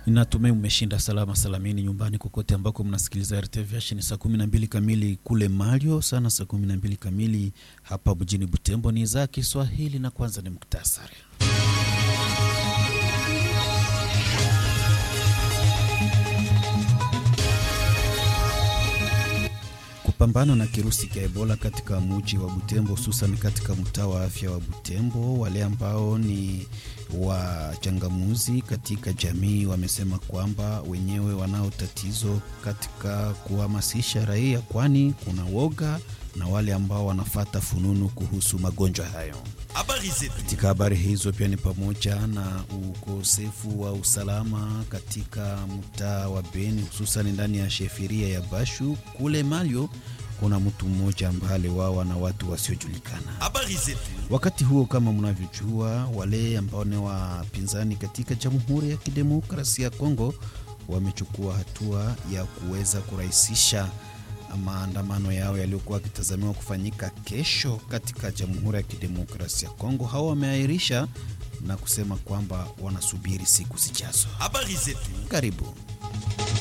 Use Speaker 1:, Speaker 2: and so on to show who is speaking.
Speaker 1: Natumai mmeshinda salama salamini nyumbani kokote ambako mnasikiliza RTV. Ni saa kumi na mbili kamili kule Malio, sana saa kumi na mbili kamili hapa mjini Butembo. Ni za Kiswahili na kwanza ni muktasari. Kupambana na kirusi cha Ebola katika mji wa Butembo, hususan katika mtaa wa afya wa Butembo, wale ambao ni wachangamuzi katika jamii wamesema kwamba wenyewe wanao tatizo katika kuhamasisha raia, kwani kuna woga na wale ambao wanafata fununu kuhusu magonjwa hayo. Katika habari hizo pia ni pamoja na ukosefu wa usalama katika mtaa wa Beni, hususan ndani ya shefiria ya Bashu. Kule Malio kuna mtu mmoja ambaye aliwawa na watu wasiojulikana. Wakati huo, kama mnavyojua, wale ambao ni wapinzani katika Jamhuri ya Kidemokrasia ya Kongo wamechukua hatua ya kuweza kurahisisha maandamano yao yaliyokuwa yakitazamiwa kufanyika kesho katika Jamhuri ya Kidemokrasia ya Kongo. Hao wameahirisha na kusema kwamba wanasubiri siku zijazo. Karibu.